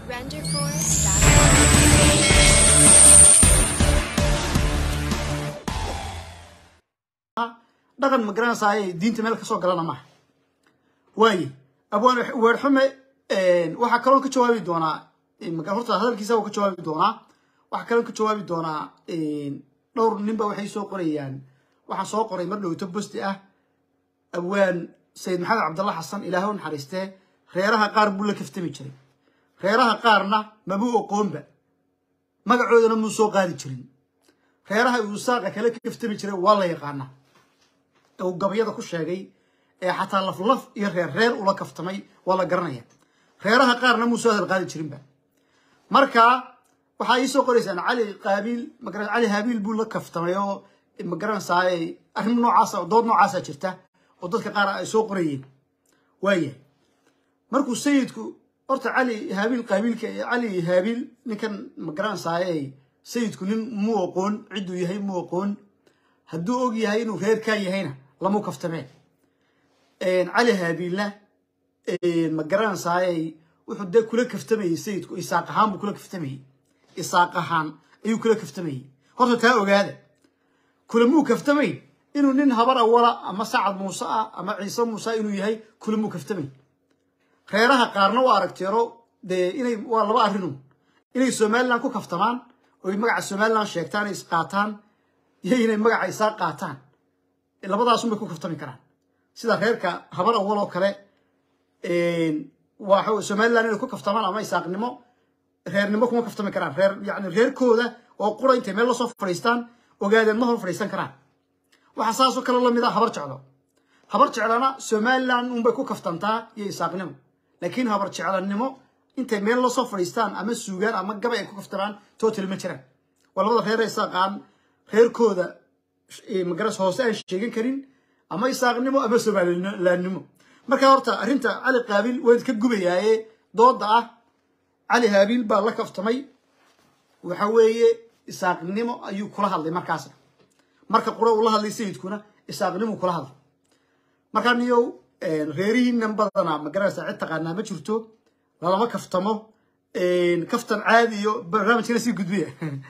Renderforce.com. dhaqan ma garanaysaay diinta meel kasoo galana maaha waaye abwaan weerxume waxaa kaloon ka jawaabi doonaa ma- horta hadalkiisa uu ka jawaabi doonaa waxaa kaloon ka jawaabi doonaa dhowr ninba waxay soo qorayaan waxaan soo qoray mar dhowto bosti ah abwaan sayid maxamed cabdalla xasan ilaahay u naxariistee reeraha qaar buu la kaftami jiray reeraha qaarna mabuu oqoonba magacoodana muu soo qaadi jirin reeraha uu saaqa kala kaftami jiray waa la yaqaanaa uu gabayada ku sheegay ee xataa laflaf iyo reer reer ula kaftamay waa la garanaya reeraha qaarna muu soo hadal qaadi jirinba marka waxaa ii soo qoraysaan cali qaabiil magara cali haabiil buu la kaftamay oo magaranaysaa arrin noocaasa dood noocaasa jirta oo dadka qaar ay soo qorayeen waayahay markuu sayidku horta cali haabiil qaabiilka cali haabiil ninkan magaranaysaa sayidku nin muu aqoon cidduu yahay muu aqoon hadduu og yahay inuu reerkaa yahayna lamu kaftameen cali haabiilna ma garanaysaay wuxuu dee kula kaftamayey sayidku isaaq ahaan buu kula kaftamayey isaaq ahaan ayuu kula kaftamayey horta taa ogaada kulamuu kaftamayn inuu nin habar awala ama sacad muuse ah ama ciise muuse ah inuu yahay kulamuu kaftamay reeraha qaarna waa aragteero dee inay waa laba arrinu inay somalilan ku kaftamaan oy magaca somalilan sheegtaan ay isqaataan iyo inay magaca isaa qaataan labadaasunbay ku kaftami karaan sida reerka habar awal oo kale waa somalilan inay ku kaftamaan ama isaaqnimo reernimo kuma kaftami karaan reer yani reerkooda oo qura intay meel lasoo fadhiistaan ogaadeen ma hor fadhiisan karaan waxaa saasoo kale lamid ah habar jeclo habar jeclana somalilan unbay ku kaftantaa iyo isaaqnimo laakiin habar jeclanimo intay meel lasoo fadhiistaan ama suugaan ama gabay ay ku kaftamaan total ma jiraan waa labada reer isaaqaan reerkooda magaras hoose aan sheegan karin ama isaaqnimo ama somalilaannimo marka horta arrinta cali qaabiil waan ka gubayaaye dooda ah cali haabiil baa la kaftamay waxa weeye isaaqnimo ayuu kula hadlay markaasna marka qura uu la hadlay sayidkuna isaaqnimuu kula hadlay markaa niyow reerihiinan badanaa magaranaysa cid taqaanaa ma jirto lalama kaftamo kaftan caadi iyo barnaamijkana sii gudbiya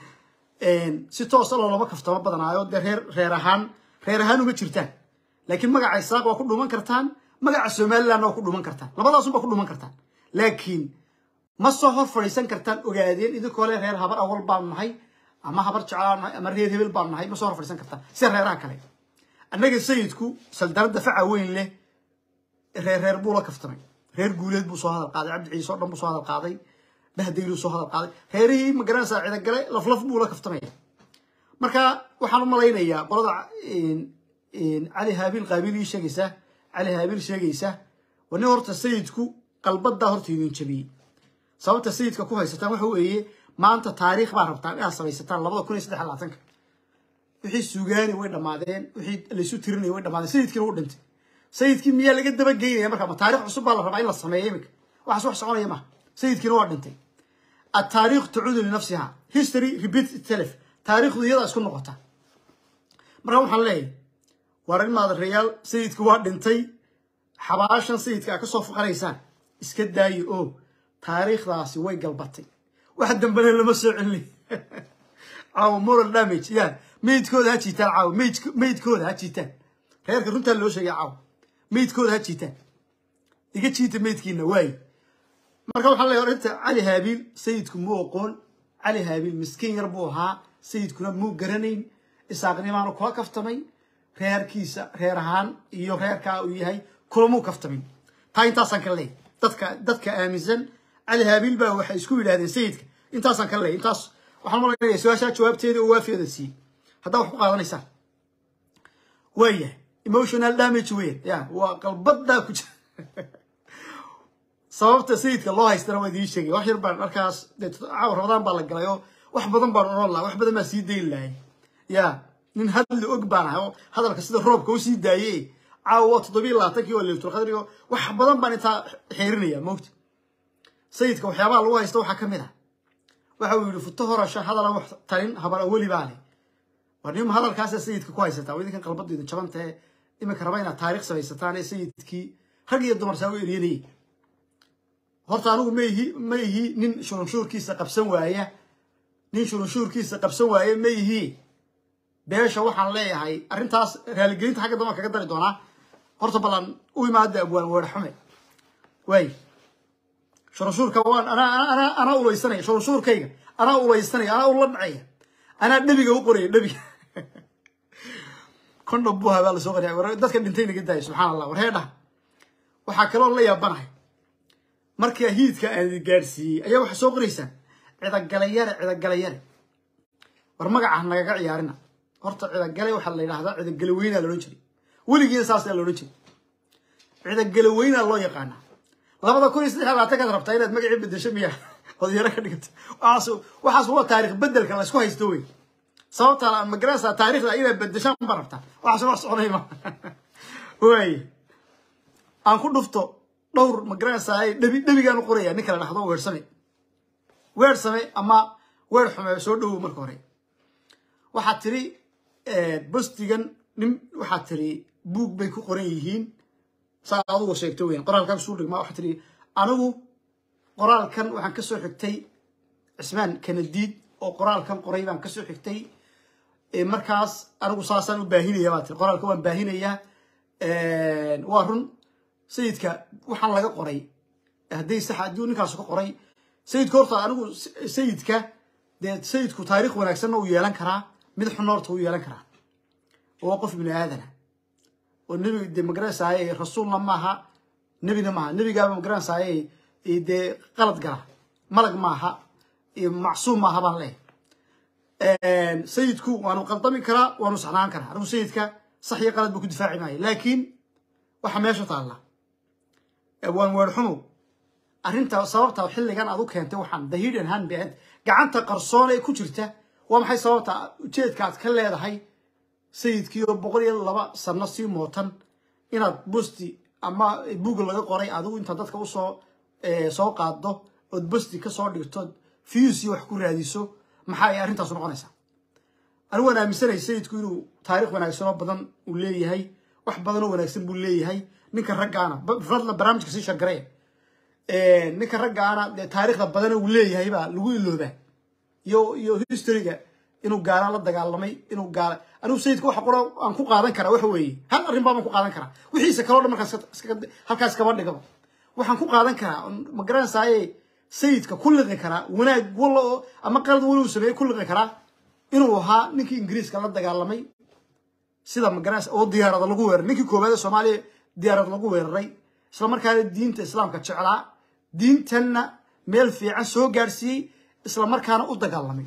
si toosa loolama kaftamo badanaayo dee reer reer ahaan reer ahaan uma jirtaan laakiin magaca isaaq waa ku dhuman kartaan magaca somalilandna waa ku dhuman kartaan labadaasunbaa ku dhuman kartaan laakiin ma soo hor fadhiisan kartaan ogaadeen idinkoo le reer habar awal baanu nahay ama habar jeclaan nahay ama reer hebel baanu nahay ma soo hor fadhiisan kartaan sida reeraha kale annaga sayidku saldaradda faca weyn leh reer reer buu la kaftamay reer guuleed buu soo hadal qaaday cabdi ciise oo dhan buu soo hadal qaaday bahdayluu soo hadal qaaday reerihii magaranaysaa cidagale laflaf buu la kaftamaya marka waxaan u malaynayaa qolada cali haabiil qaabiil ii sheegaysa cali haabiil sheegaysa waa nin horta sayidku qalbadaa horta idin jabiyey sababta sayidka ku haysataan waxa weeye maanta taariikh baa rabtaan inaad samaysataan labada kun iyo saddex iyo labaatanka wixii sugaani way dhammaadeen wixii laysu tirinaya way dhammaadeen sayidkiina wuu dhintay sayidkii miyaa laga dabageynaya marka ma taarikh cusub baa la rabaa in la sameeyo iminka waxaas wax soconaya maha sayidkiina waa dhintay التاريخ تعود لنفسها history repeat itself taariikhdu iyadaa isku noqota marka waxaan leeyahay war ilmaada reyaal sayidka waa dhintay xabaashan sayidka a ka soo faqanaysaan iska daayo oo taariikhdaasi way galbatay wax dambena lama soo celin caawo moral damage ya meydkooda ha jiitaan caawo meydkooda ha jiitaan reerka runtaa loo sheegay caawo meydkooda ha jiitaan iga jiita meydkiina waaye marka waxaan leeyahay inta cali haabiil sayidku muu aqoon cali haabiil miskiin yar buu ahaa sayidkuna muu garanayn isaaqnimaanu kula kaftamay reerkiisa reer ahaan iyo reerkaa uu yahay kulamuu kaftamin taa intaasaan ka leeyahay dadka dadka aaminsan cali haabiil baa waxay isku yidhahdeen sayidka intaasaan ka leeyahay intaas waxaan malaynayaa su-aashaa jawaabteeda oo waafiyada siiyey haddaa wax ku qaadanaysaan waayahay emotional damage weyn ya waa qalbadaa ku jira sababta sayidka loo haystana waa idiin sheegay wax yar baan markaas caawa rabadaan baa la galay oo wax badan baan oran lahaa wax badan baan sii dayn lahay ya nin hadli og baan ahay oo hadalka sida roobka u sii daaye caawa waa toddobiyo labaatankii oo leyltulqadri oo wax badan baan intaa xeerinaya moogta sayidka waxyaabaha lagu haysta waxaa ka mid ah waxa uu yidhi futo horasha hadalan wax tarin habar aweli baa leh war nim hadalkaasa sayidka ku haysataa idinkan qalbadu idin jabantae iminka raba inaad taarikh samaysataan ee sayidkii rag iyo dumar saa u eryanayay horta anigu ma ihi ma ihi nin shurunshuurkiisa qabsan waaya nin shurunshuurkiisa qabsan waaya ma ihi beesha waxaan leeyahay arrintaas raaligelinta xagga dambe kaga dari doonaa horta ballan u imaada abwaan weedha xume waay shurunshuurka waan anaa anaa anaa ulaysanaya shurunshuurkayga anaa ulaysanaya anaa ula dhacaya anaa dhebiga u qoraya dhebiga kondhom buha baa lasoo qariya war dadka dhintay naga daaya subxaan allah war heedhaha waxaa kaloo la yaabanahay markaa hiidka aan idin gaadhsiiyey ayaa waxaa soo qoraysaan cidagalayare cidagalayare war magaca nagaga ciyaarina horta cidagale waxaa la yidhahdaa cidagale weynaa loodhan jiray weligiina saasaa loodhan jiray cidagale weynaa loo yaqaanaa labada kun iyo saddex labaatan rabtaa inaad magacii bedesho miya odyaro ka dhigata waxaas waxaas waa taarikh bedelka laysku haysto wey sababta aan magarasa taarikhda inaad bedeshaan ba rabtaa waxaas wax soconay ma waaye aan ku dhufto dhowr magarasa dhebi dhebigaan u qoraya ninka la dhahdo weersame weersame ama weer xume soo dhowow marka hore waxaad tiri bostigan nin waxaad tiri buug bay ku qoran yihiin saa adugu sheegto weyan qoraalkan kusuu dhigmaa waxaad tiri anigu qoraalkan waxaan kasoo xigtay cismaan kanadiid oo qoraalkan qoray baan kasoo xigtay markaas anigu saasaan u baahinaya baa tiri qoraalka waan baahinayaa waa run sayidka waxaan laga qoray hadday sax haddii ninkaas ka qoray sayidka horta anigu sayidka dee sayidku taarikh wanaagsanna uu yeelan karaa mid xunna horta uu yeelan karaa waa qof bini aadana oo nebi de magaranaysaye rasuulna maaha nebina maaha nebigaaba magaranaysaye dee qalad gala malag maaha macsuum maaha baan leehay sayidku waanu qaldami karaa waanu saxnaan karaa anigu sayidka sax iyo qalad buu ku difaaci maayo laakiin waxa meesha taalla waan weerxumow arrinta sababta xilligan aad u keentay waxaan the hidden hand behind gacanta qarsoon ee ku jirta waa maxay sababta ujeedka aad ka leedahay sayidkii oo boqol iyo laba sano sii mootan inaad bosti ama buug laga qoray adigu intaad dadka usoo soo qaaddo ood bosti kasoo dhigtood fiyusi wax ku raadiso maxaa ay arrintaas noqonaysaa anigu waan aaminsanay sayidku inuu taarikh wanaagsan oo badan uu leeyahay wax badan oo wanaagsan buu leeyahay ninka raggaana fadla barnaamijka sii shargaraya ninka raggaana dee taarikhda badana uu leeyahay baa lagu iloobaa iyo iyo historyga inuu gaala la dagaalamay inuu gaala anigu sayidka waxa qora aan ku qaadan karaa waxa weeye hal arrin baa baan ku qaadan karaa wixiisa kaloo dhan markaas halkaas kaba dhigaba waxaan ku qaadan karaa ma garanaysaye sayidka ku liqi karaa wanaag walla oo ama qalad walla uu sameeyey ku liqi karaa inuu ahaa ninkii ingiriiska la dagaalamay sida ma garanaysa oo diyaarada lagu weeraray ninkii koowaad ee soomaaliya diyaarad lagu weeraray isla markaana diinta islaamka jeclaa diintanna meel fiican soo gaadhsiiyey isla markaana u dagaalamay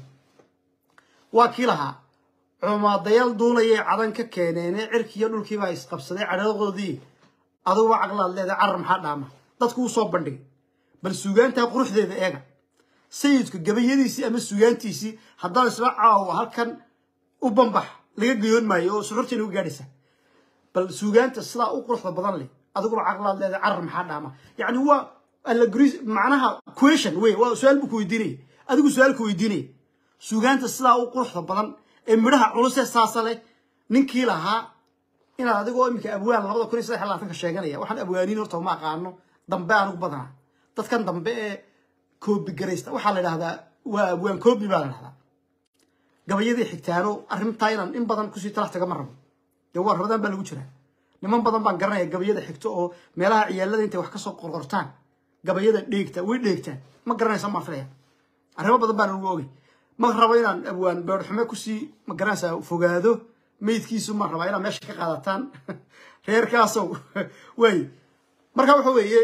waa kii lahaa cumaadayaal duulayay cadan ka keeneene cirkiiyo dhulkiibaa isqabsaday cadhadadoodii aduguba caqlaad leedahay carar maxaa dhaama dadku u soo bandhigay bal suugaantaa quruxdeeda eega sayidku gabayadiisii ama suugaantiisii haddaan isla caawo halkan u bambax laga gayoon maayo oo suxurtiina u gaadhaysa bal suugaanta sidaa u quruxda badan leh adiguba caqlaad leedahay carar maxaa dhaama yacni waa allegris macnaha question wey waa su-aal buu ku weydiinaya adigu su-aal ku weydiinaya suugaanta sidaa u quruxda badan ee midhaha culusee saasa leh ninkii lahaa inaad adigoo iminka abwaan labada kun iyo saddex labaatanka sheeganaya waxaan abwaaniin horta uma aqaano dambe anugu badanaa dadkan dambe ee koobi garaysta waxaa la idhahdaa waa abwaan koobi baa la dhahdaa gabayadii xigtaano arrintaa inaan in badan kusii talax tagama rabo dee waa rabadaan baa lagu jiraa niman badan baan garanaya gabayada xigto oo meelaha ciyaalada intay wax kasoo qorqortaan gabayada dheegta way dheegtaan ma garanaysa maa filaya arrimo badan baan ugu ogay ma rabo inaan abwaan beerxume kusii ma garanaysaa fogaado meydkiisu ma rabaa inaad meesha ka qaadataan reerkaasow way marka waxa weeye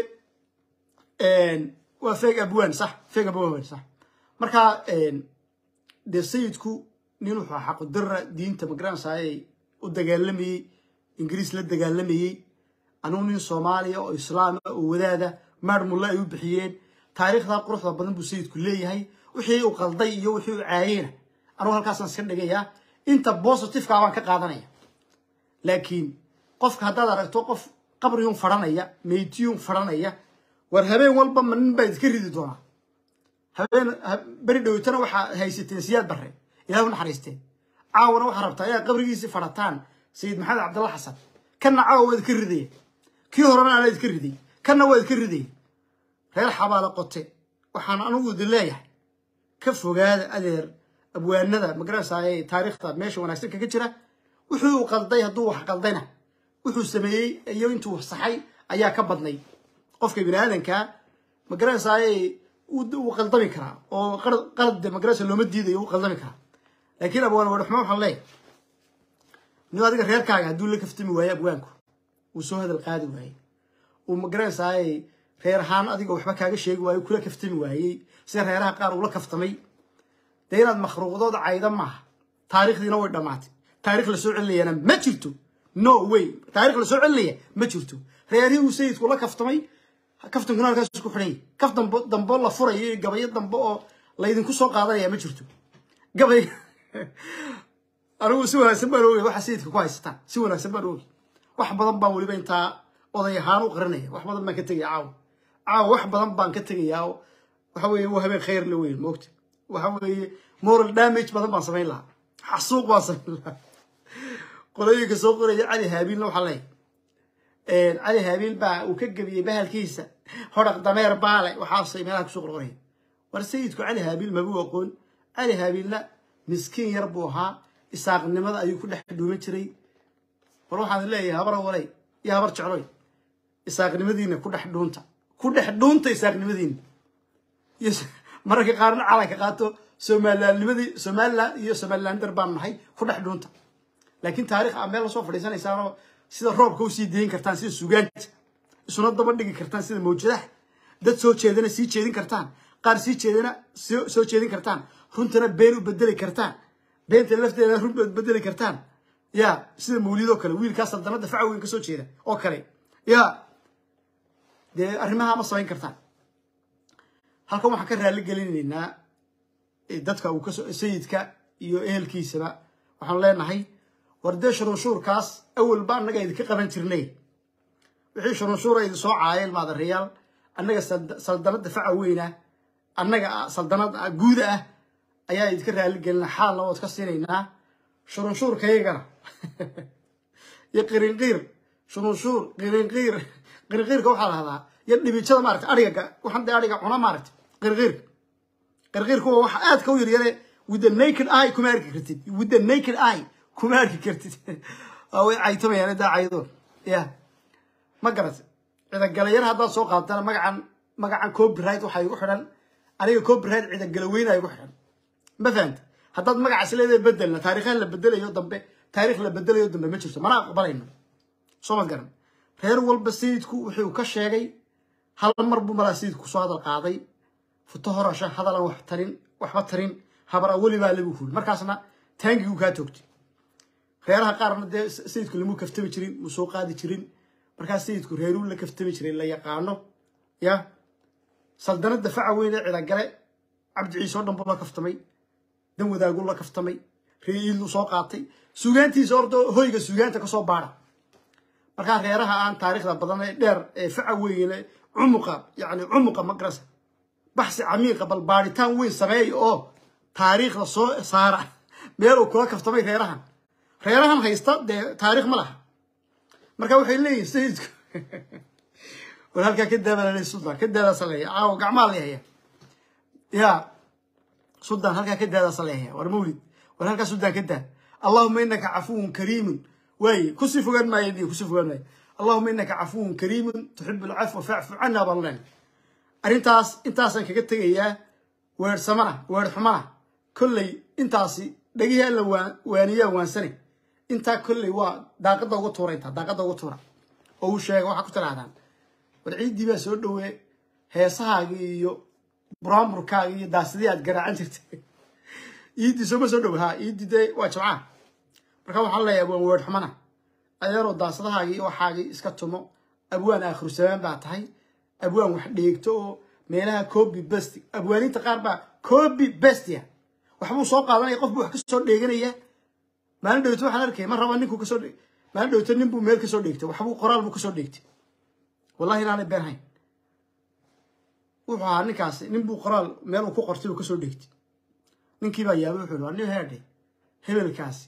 waa feeg abwaan sax feeg abwaan sax marka dee sayidku nin wuxuu xaqu dara diinta ma garanaysaay u dagaalamayey ingiriis la dagaalamayey anugu nin soomaaliya oo islaama oo wadaada maar mulle ay u bixiyeen taariikhda quruxda badan buu sayidku leeyahay wixii uu qalday iyo wixii uu caayeyna anugu halkaasaan iska dhigayaa inta positifeka baan ka qaadanaya laakiin qofka haddaad aragto qof qabriyun fadhanaya meydiyun fadhanaya war habeen walba ma nin baa idinka ridi doonaa habeen beri dhowtana waxaa haysateen siyaad barre ilahu naxariisteen caawana waxaa rabtaa inaad qabrigiisii fadhataan sayid maxamed cabdalla xasan kanna caawa waa idinka ridaya kii horena anaa idinka riday kanna waa idinka ridaya reer xabaalo qote waxaan anigu idin leeyahay ka fogaada adeer abwaanada magaranaysaay taariikhda meesha wanaagsan kaga jira wuxuu qalday hadduu wax qaldayna wuxuu sameeyey iyo intuu saxay ayaa ka badnay qofka bini aadankaa magaranaysaay wuu qaldami karaa oo qalad magaranaysa looma diidayo wuu qaldami karaa laakiin abwaan wadhaxmo waxaan leeyahay nin adiga reerkaaga hadduu la kaftami waaye abwaanku uu soo hadal qaadi waayey uu magaranaysaay reer ahaan adiga waxba kaaga sheegi waayo kula kaftami waayey sida reeraha qaar uula kaftamay dee inaad makhluuqdooda cayda maaha taarikhdiina way dhammaatay taarikh la soo celinayana ma jirto no way taarikh la soo celinaya ma jirto reerihii uu sayidku la kaftamay kaftankuna halkaas isku xidhan yahay kaf dambo dambo la furayo iyo gabayo dambe oo laydinku soo qaadanaya ma jirto gabay anigu si wanaagsan baan oogay waxa sayidka ku haysataan si wanaagsan baan oogay wax badan baan weliba intaa oday ahaan u qarinaya wax badan baan ka tegaya caawa caawa wax badan baan ka tegayaa waxa weeye waa habeen khayr la weyn moogta waxa weeye moral damage badan baan samayn lahaa xasuuq baan samayn lahaa qolooyinka soo qoraya cali haabiilna waxaa leeyahay cali haabiil baa uu ka gebiyey bahalkiisa hodhaq dameer baale waxaasay meelaha kusoo qorqoraya war sayidku cali haabiil mabuu aqoon cali haabiilna miskiin yar buu ahaa isaaqnimada ayuu ku dhex dhuuman jiray war waxaan leeyahay habar walay iyo habar jecloy isaaqnimadiina ku dhex dhuunta ku dhex dhuunta isaaqnimadiina iyo mararka qaarna calanka qaato somalilaannimadii somaliland iyo somalilander baan nahay ku dhex dhuunta laakiin taarikh aa meel lasoo fadhiisanaysaanoo sida roobka usii dayin kartaan sida sugaanta isuna daba dhigi kartaan sida mawjadaha dad soo jeedana sii jeedin kartaan qaar sii jeedana soo jeedin kartaan runtana been u bedeli kartaan beenta lafteeda run bedeli kartaan ya sida mawlidoo kale wiilkaa saldanada faca weyn ka soo jeeda oo kale ya dee arrimaha ma samayn kartaan halkan waxaan ka raali gelinaynaa dadka uu kasoo sayidka iyo ehelkiisaba waxaan leenahay war dee shurunshuurkaas awalba annaga idinka qaban jirnay wixii shurunshuura idin soo caayeen maadareyaal annaga saldanada faca weyna annaga saldanada guuda ah ayaa idinka raali gelina xaalna waad ka siinaynaa shurunshuurkaygana iyo qirinqiir shurunshuur qirinqiir qirinqiirka waxaa lahdaa iyo dhibijada maarata ariga waxaan dee ariga cuna maarata qirqiirka qirqiirka waa waxa aad ka u yaryare with the naked eye kuma arki kartid with the naked eye kuma arki kartid way caytamayaan daa caydoon ya ma garat ciidagalayar haddaad soo qaadatana magacan magacan copyright waxaa igu xidhan aniga copyright ciidagalaweyna igu xidhan ma fahanta haddaad magacaas leedahay bedelna taariikhan la bedelayo dambe taarikh la bedelayo dambe ma jirto mana aqbalayno soo mad garan reer walba sayidku wuxuu ka sheegay hal mar buu malaa sayidku kusoo hadal qaaday futo horasha hadalan wax tarin waxba tarin habar aweli baa lagu kuli markaasna taangiguu kaa toogtay reeraha qaarna dee sayidku lamuu kaftami jirin muu soo qaadi jirin markaas sayidku reeruu la kaftami jiray la yaqaano ya saldanada faca weyne cidagale cabdi ciise oo dhan buu la kaftamay dan wadaaguu la kaftamay reeiidlu soo qaatay sugaantiisa ordo hoyga sugaanta ka soo baara markaa reeraha aan taariikhda badan ee dheer ee faca weyne cumuqa yani cumuqa magarasa baxsi camiiqa bal baaritaan weyn sameeya oo taariikhda soo saara meel uu kula kaftamay reerahan reerahan haysta dee taarikh ma laha marka waxay leeyihin sayidku war halkaa ka daabal suldan ka daadaasa leeya caawo gacmaa leehaya ya suldan halkaa ka daadaasa leehaya war mawlid war halkaa suldan ka daa allahuma inaka cafuwun kariimun waaye kusii fogaan maayo di kusii fogaan maayo allahuma inaka cafuwun kariimun tuxibu alcafwa facfu cana baan leen arrintaas intaasaan kaga tegayaa weersamana weer xumana kolley intaasi dhegihii alla waaniyaa waansane intaa kolley waa daaqadda uga tuura intaa daaqadda uga tuura oo uu sheega waxaa ku tidhaahdaan war ciiddii baa soo dhowee heesahaagii iyo buraamurkaagii iyo daasadii aad garaacan jirtay iiddii sooma soo dhowe ha iiddii dee waa jimcaha marka waxaan leeyahay waan weer xumana adeeroo daasadahaagii waxaagii iska tumo abwaan aakhiru samaan baa tahay abwaan wax dheegto oo meelaha copy best abwaaniinta qaar baa copy bestia waxbuu soo qaadanaya qof buu wax kasoo dheeganaya maalin dhowto waxaan arkay ma raba ninkuu kasoo dhe maalin dhowto nin buu meel kasoo dheegtay waxbuu qoraal buu kasoo dheegtay wallahi inaanay been hayn wuxuu ahaa ninkaasi nin buu qoraal meel uu ku qortay uu kasoo dheegtay ninkii baa yaabay wuxuu nin heerdhe hebelkaasi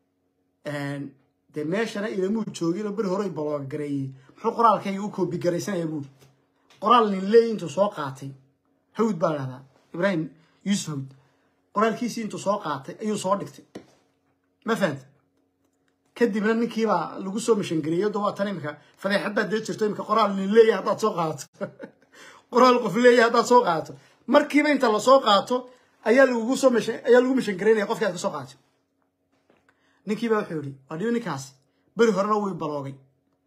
dee meeshana ilamuu joogin oo beri horey balooga gareeyey muxuu qoraalkayga u koobi garaysanaya buuri qoraal nin leey intuu soo qaatay hawd baa lahdaa ibraahim yuusuf hawd qoraalkiisii intuu soo qaatay ayuu soo dhigtay ma fahanta kadibna ninkiibaa lagu soo mishangeliyey da waa tan imika fadeexad baad dee jirto imika qoraal nin leeyahay haddaad soo qaadato qoraal qof leeyahay haddaad soo qaadato markiiba inta lasoo qaato ayaa lagugu soo mishan ayaa lagu mishangelinaya qofkii aad ka soo qaatay ninkiibaa wuxuu yihi waa dhibi ninkaasi beri horena wuu baloogay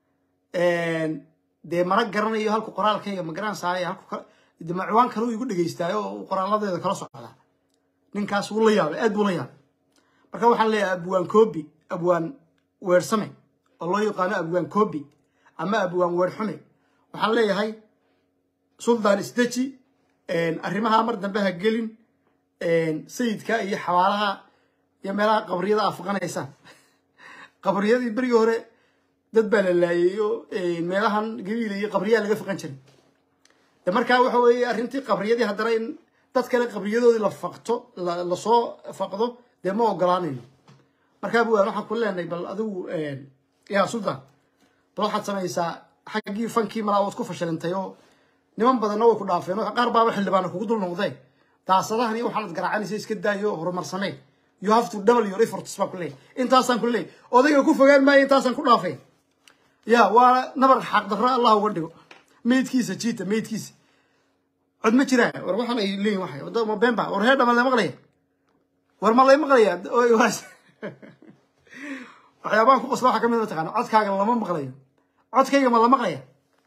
dee mana garanayo halku qoraalkayga ma garanaysaay halku de macwaan kale uu igu dhegeystaayo oo qoraaladeeda kala socdaa ninkaas wuu la yaabay aad buu la yaabay marka waxaan leeyahay abwaan koobi abwaan weersame oo loo yaqaano abwaan koobi ama abwaan weerxume waxaan leeyahay suldaan isdeji arrimaha mar dambe ha gelin sayidka iyo xawaalaha iyo meelaha qabriyada afaqanaysaan qabriyadii berigii hore dad baa la laayay oo meelahan gabiila iyo qabriyaa laga faqan jiray de markaa waxa weeye arrintii qabriyadii haddana in dad kale qabriyadoodii la faqto lasoo faqdo dee ma ogolaanayno markaa buwaan waxaan ku leenahay bal adigu yaa suldaan bal waxaad samaysaa xaggii fankii malaa waad ku fashilintay oo niman badanna way ku dhaafeen oo qaar baaba xildhibaana kugu dul noqdeen daasadahan iyo waxaanad garaacanaysa iska daayo horumarsameen you have to double your efforts baan ku leeyahay intaasaan ku leeyahay odayga ku fogaan maayo intaasaan ku dhaafay ya waa nabar xaqdarro allah uga dhigo meydkiisa jiita meydkiisa cod ma jiraa war waxaan ay leeyihin waxay wada ma been ba war heedha ma la maqlaya war ma lay maqlaya waxyaabahan ku qosla waxaa ka mid mataqaana codkaaga lama maqlayo codkayga ma la maqlaya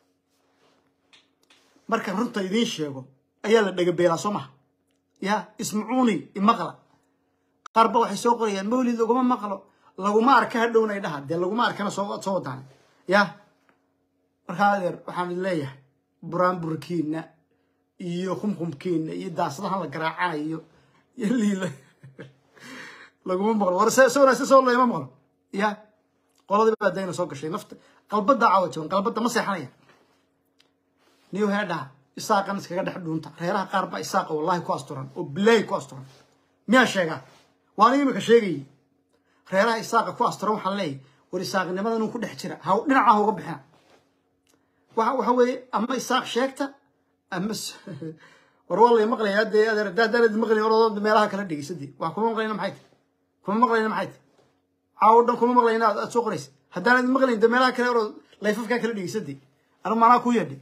marka runta idiin sheego ayaa la dhagabeelaa soo maha ya ismacuuni imaqla qaarba waxay soo qorayaan mawlid laguma maqlo laguma arka hadhowna dhaha dee laguma arkana soo soo wadaan ya markaa adeer waxaan idin leeyahay buraanburkiina iyo kumkumkiina iyo daasadahan la garaacanayo iyo liila laguma maqlo war se wanaagsan soo lama maqlo ya qoladii baa dayna soo gashay nafta qalbada caawa jaban qalbada ma seexanaya niyo heedhaha isaaqan iskaga dhex dhuunta reeraha qaar baa isaaqa wallahi ku asturan oo bilaahi ku asturan miyaa sheegaa waan imika sheegayay reeraha isaaqa ku asturan waxaan leeyahay war isaaqnimada inuu ku dhex jira ha dhinaca ha uga bixina waxa waxa weeye ama isaaq sheegta ama war waa lay maqlayaa dee adeer daadaanad maqlayn orodoo meelaha kala dhegeysadii waa kuma maqlayna maxay tahay kuma maqlayna maxay tahay caawo dhan kuma maqlayna aad soo qoraysa haddaanad maqlayn dee meelaha kale orod layfafkaa kala dhegeysadii anu maanaa ku yeedhay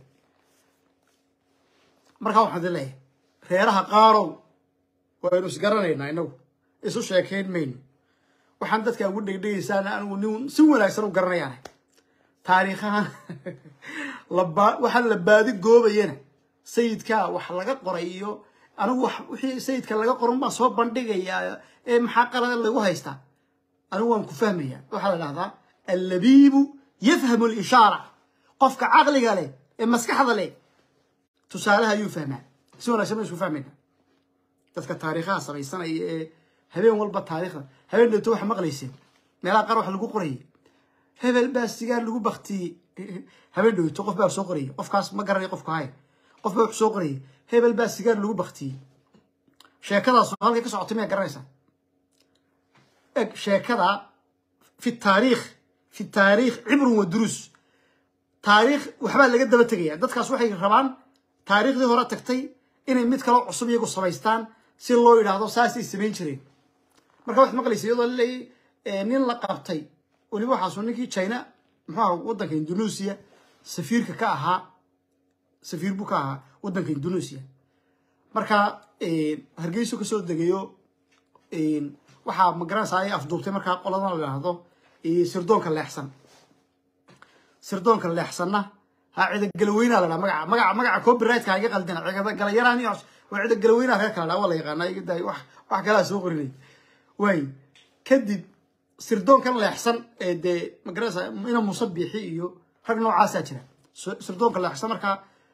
markaa waxaan idin leeyahay reeraha qaarow waynu isgaranaynaa inagu isu sheekayn mayno waxaan dadka ugu dhegdhegaysaana anigu nin si wanaagsan u garanayaana taariikhahan laba waxaa la baadi goobayana sayidkaa wax laga qoray iyo anigu wax wixii sayidka laga qoran baan soo bandhigayaa ee maxaa qalada lagu haystaa anigu waan ku fahmayaa waxaa la dhahdaa allabiibu yafhamu lishaara qofka caqliga leh ee maskaxda leh tusaalaha ayuu fahmaa si wanaagsan ba isku fahmayna dadka taariikhaha samaysanaya ee habeen walba taariikhda habeen dhowto waxa maqlayseen meelaha qaar waxa lagu qorayay hebel baa sigaar lagu baktiyey habeen dhowto qof baa soo qorayay qofkaas ma garanay qofku hay qof baa wuxuu soo qorayay hebel baa sigaar lagu baktiyey sheekadaas halkay ka socotay miyaa garanaysaa eg sheekada fi taariikh fi taariikh cibrun wa duruus taariikh waxbaa laga daba tegaya dadkaas waxay rabaan taariikhdii hore tagtay inay mid kaloo cusub iyagu samaystaan si loo yidhaahdo saasay samayn jireen marka waxaad maqlaysa iyadoo laleeyay nin la qabtay weliba waxaasu ninkii china muxuu aha waddanka indonesia safiirka ka ahaa safiir buu ka ahaa waddanka indonesia marka hargeyso kasoo degayo waxaa magaranaysa ay afduubtay markaa qoladan la yidhaahdo sirdoonka leexsan sirdoonka leexsanna ha cidagalaweyna la dhaha magaca magaca magaca copyrightka iga qaldina ciidagalayaraan iyo waa cidagalaweyna reer kala dhaha waa la yaqaana iga daay wax wax kalaa soo qorinay waay kadib sirdoonkan leexsan ee dee magaranaysa ina muuse biixi iyo rag noocaasaa jira sirdoonka leexsan markaa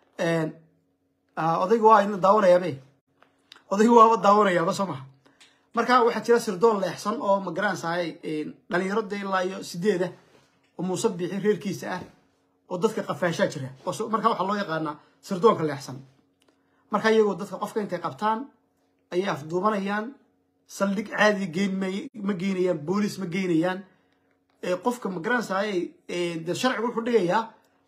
odayga waa ina daawanayabe odayga waaba daawanayaaba soo maha marka waxaa jira sirdoon leexsan oo magaranaysaay dhalinyaro dee ilaa iyo sideeda oo muuse biixi reerkiisa ah oo dadka qafaashaa jira marka waxaa loo yaqaanaa sirdoonka leexsan marka iyagoo dadka qofka intay qabtaan ayay afduubanayaan saldhig caadi geyn ma geynayaan boolis ma geynayaan qofka magaranaysaay dee sharcigu wuxuu dhigayaa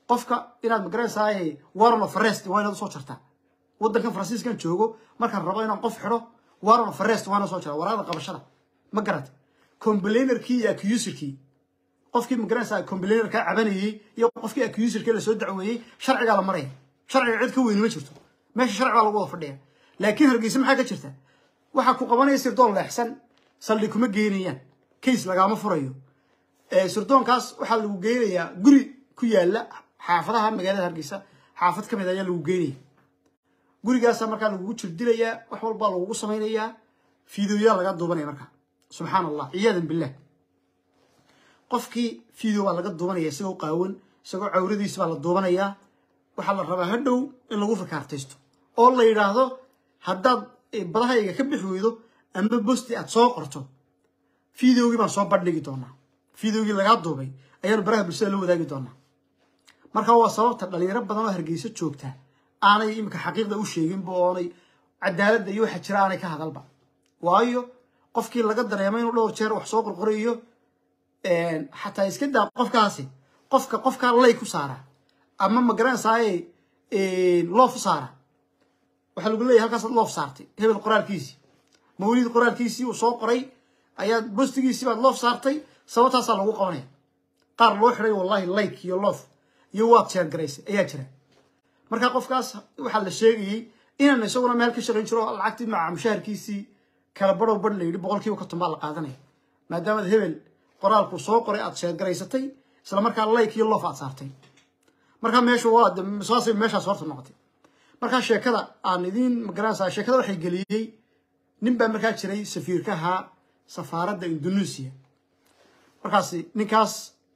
qofka inaad magaranaysaay warren of arrest waa inaad usoo jartaa waddankan faransiiskan joogo markaan rabo inaan qof xidho warren of arrest waa inaad soo jaraa waraaqda qabashada ma garata comblainerkii iyo accuserkii qofkii magaranaysaa comblainerka cabanayey iyo qofkii accuserkii lasoo dacweeyey sharcigaa la maraya sharciga cid ka weyni ma jirto meesha sharci baa lagu wada fadhiya laakiin hargeysa maxaa ka jirta waxaa ku qabanaya sirdoon leexsan saldhig kuma geynayaan case lagaama furayo sirdoonkaas waxaa lagu geynayaa guri ku yaala xaafadaha magaalada hargeysa xaafad ka mid ayaa lagu geynaya gurigaasaa markaa lagugu jirdilayaa wax walbaa lagugu samaynayaa fiideoyaa laga duubanaya markaa subxaan allah ciyaadan billah qofkii video baa laga duubanaya isagoo qaawan isagoo cawradiisa baa la duubanayaa waxaa la rabaa hadhow in lagu fakaartaysto oo la yidhaahdo haddaad badahayga ka bixi weydo ama bosti aad soo qorto videogii baan soo bandhigi doonaa videogii lagaa duubay ayaanu baraha bulshada la wadaagi doonaa marka waa sababta dhalinyaro badan oo hargeyso joogta aanay iminka xaqiiqda u sheeginba oonay cadaaladda iyo waxa jira aanay ka hadalba waayo qofkii laga dareemo inuu dhowr jeer wax soo qorqorayo xataa iska daa qofkaasi qofka qofkaa lay ku saara ama magaranaysaay loof u saara waxaa lagu leeyahy halkaasaad loof saartay hebel qoraalkiisii mawlid qoraalkiisii uu soo qoray ayaad bostigiisii baad loof saartay sababtaasaa lagu qabanaya qaar loo xiday wallahi like iyo loof iyo waad sheergaraysay ayaa jira marka qofkaas waxaa la sheegayey inaan isaguna meel ka shaqayn jiro lacagtii maca mushaharkiisii kala badhow badh la yidhi boqolkiiba konton baa la qaadanaya maadaamaad hebel qoraalku soo qoray aad sheergaraysatay isla markaa like iyo loof aad saartay markaa meeshu waa saasay meeshaas horta noqotay markaa sheekada aan idiin magaranaysaa sheekada waxay geliyey nin baa markaa jiray safiirka ahaa safaaradda indonesia markaas ninkaas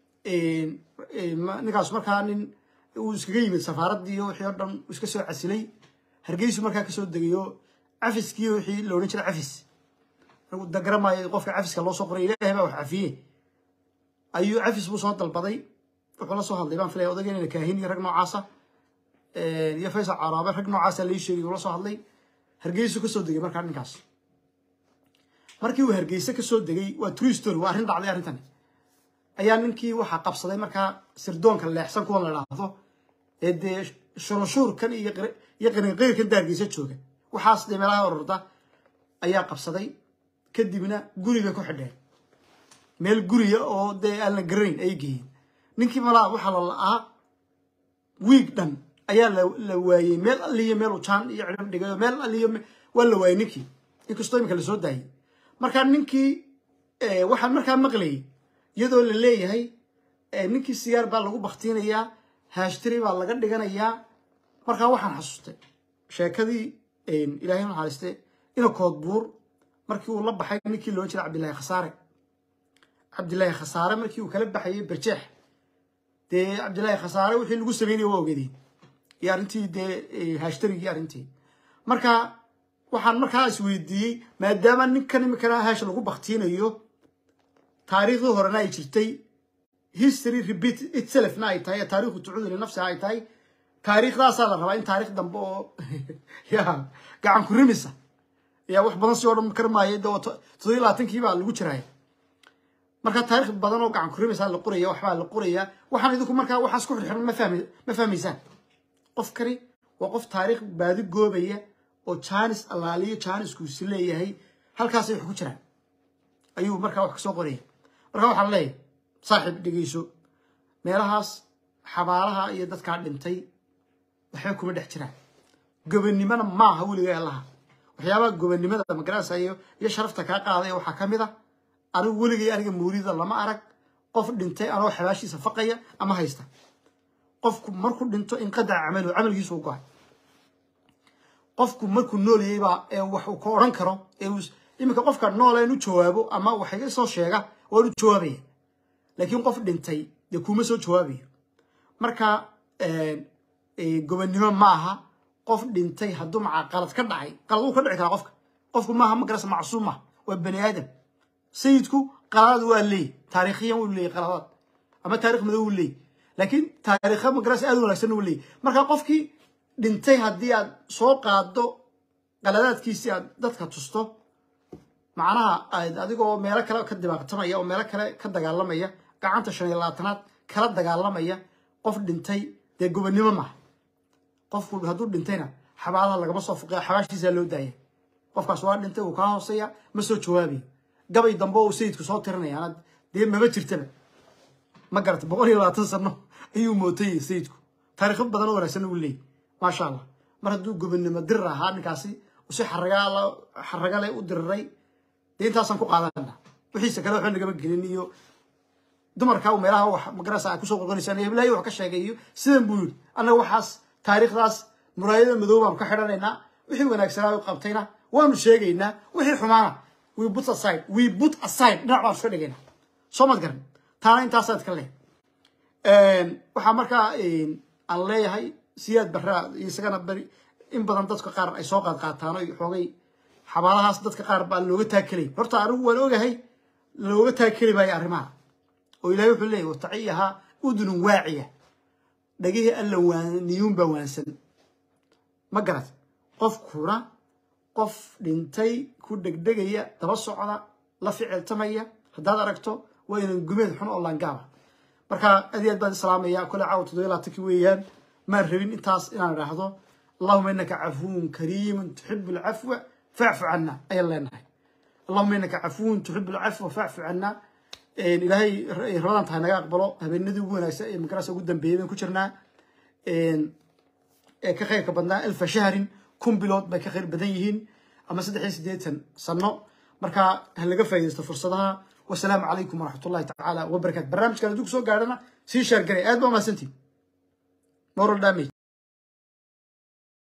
ninkaas markaa nin uu iskaga yimid safaaraddii iyo wixii o dhan iska soo casilay hargeysu markaa kasoo degayo cafiskii wixii la odhan jiray cafis dagaramayo qofka cafiska loo soo qoray ilaahay baa wax cafiye ayuu cafis buu soo dalbaday wuxuu la soo hadlay baan filaya odageynana kaahin iyo rag noocaasa iyo faysal caraabe rag noocaasa lai sheegay uu la soo hadlay hargeysu kasoo degay markaa ninkaas markii uu hargeyse kasoo degay waa true story waa arrin dhacday arrintani ayaa ninkii waxaa qabsaday markaa sirdoonka leexsan kuwa la idhaahdo ee dee shurunshuurkan iyo iyo qarinqayrkan da hargeysa jooga waxaas dee meelaha ororda ayaa qabsaday kadibna guriga ku xidheen meel guriya oo dee aan la garanayn ay geeyeen ninkii malaa waxaa la la'aa wiig dhan ayaa la waayey meel alliyo meel ujaan iyo cidhib dhigayo meel alliyo waa la waayey ninkii inkastoo iminka lasoo daayey markaa ninkii waxaan markaa maqlayay iyadoo la leeyahay ninkii sigaar baa lagu baktiinayaa haashtiri baa laga dhiganayaa markaa waxaan xasuustay sheekadii ilaahay naxariiste ina koodbuur markii uu la baxay ninkii loo jira cabdillaahi khasaare cabdillaahi khasaare markii uu kala baxayay barjeex dee cabdillaahi khasaare wixii lagu sameynaya waa ogeedeen iyo arrintii dee haashtarigii arrintii marka waxaan markaa isweydiiyey maadaama ninkan iminkana haasha lagu baktiinayo taariikhdii horena ay jirtay history repeat itselfna ay tahay taariikhu tucuudu linafsiha ay tahay taariikhdaasaa la rabaa in taariikh dambe oo ya gacan ku rimisa yaa wax badan si oo dhan karmaaya de toddobiy labaatankii baa lagu jiraaya marka taarikh badan oo gacan ku rimisa la qoraya waxbaa la qoraya waxaan idinku markaa waxaas ku xirxiran ma fahmi ma fahmaysaan qofkani waa qof taariikh baadi goobaya oo jaanis allaaliyo jaaniskuusi leeyahay halkaasay wax ku jiraan ayuu markaa wax kasoo qoraya marka waxaa la leeyahay saaxiib dhegeyso meelahaas xabaalaha iyo dadkaa dhintay waxba kuma dhex jiraan gobonnimona maaha weliga allaha waxyaabaha gobonnimada magaranaysa iyo iyo sharafta kaa qaadaya waxaa ka mid a anigu weligay aniga mawlida lama arag qof dhintay anoo xabaashiisa faqaya ama haysta qofku markuu dhinto inqadaca camalu camalkiisu u go-ay qofku markuu noolayay baa ee wax uu ka odhan karo ee iminka qofka noola in u jawaabo ama wax iga soo sheega waan u jawaabaya laakiin qof dhintay dee kuma soo jawaabayo marka gobonnimo ma aha qof dhintay hadduu maca qalad ka dhacay qalad uu ka dhici karaa qofka qofku maaha magarasa macsuum ah waa bani aadam sayidku qaladaad waa leey taariikhiyan wuu leeyay qaladaad ama taarikh madow wuu leeyay laakiin taariikha magarasa aad u wanaagsan wuu leeyay marka qofkii dhintay haddii aad soo qaado qaladaadkiisii aad dadka tusto macnaha aad adigoo meelo kale ka dibaaqtamaya oo meelo kale ka dagaalamaya gacanta shan iyo labaatanaad kala dagaalamaya qof dhintay dee gobonnimo maaha qofku hadduu dhintayna xabaalaha lagama soo fuqaya xabaashiisaa loo daaya qofkaas waa dhintay uu kaa hooseeya ma soo jawaabayo gabay dambe oo sayidku soo tirinaya anad dee maba jirtaba ma garata boqol iyo labaatan sano ayuu mootayay sayidku taariikho badan oo wanaagsan uu leeyay maasha allah mar hadduu gobonnimo dirir ahaa ninkaasi si xaragaala xaragale u diriray dee intaasaan ku qaadana wixiisa kale waxba nagama gelin iyo dumarka meelaha wax magarasa kusoo qorqonaysaan iyo heblayo wax ka sheegay iyo sidan buu yidhi annaga waxaas taariikhdaas muraayada madow baan ka xidhanaynaa wixii wanaagsanaa u qabtayna waanu sheegaynaa wixii xumaana we put aside we put aside dhinac baan iska dhigaynaa soo mad garan taana intaasaad ka leeyahay waxaa markaa aan leeyahay siyaad barraa isagana beri in badan dadka qaar ay soo qaad qaataan oo xoogay xabaalahaas dadka qaar baa looga taakelay horta anigu waan ogahay looga taakeli maayo arrimaha oo ilaahay wuxuu leeyahy wataciyahaa udunun waaciya dhagihii alla waaniyuun baa waansan ma garat qofkuna qof dhintay ku dhegdhegaya daba socda la ficiltamaya haddaad aragto waa inan gumeed xun oo laangaaba marka aad iyo aad baan islaamaya kole caawa toddoba labaatankii weeyaan maan rabin intaas inaan idhaahdo allahuma inaka cafuwun kariimun tuxibu alcafwa facfu cana ayaan leenahay allahuma inaka cafuwun tuxibu alcafwa facfu cana ilaahay rabadan tahay naga aqbalo habeenadii ugu wanaagsan ee magarasa ugu dambeeyay baan ku jirnaa ee ka khayrka badnaa alfa shahrin kun bilood bay ka khayr badan yihiin ama saddex iyo siddeetan sano marka ha laga faa'iidaysto fursadaha wasalaamu calaykum waraxmat ullahi tacaala wabarakaatu barnaamijkan hadduu kusoo gaadhana sii shaargaray aad baa mahadsantiin moral damage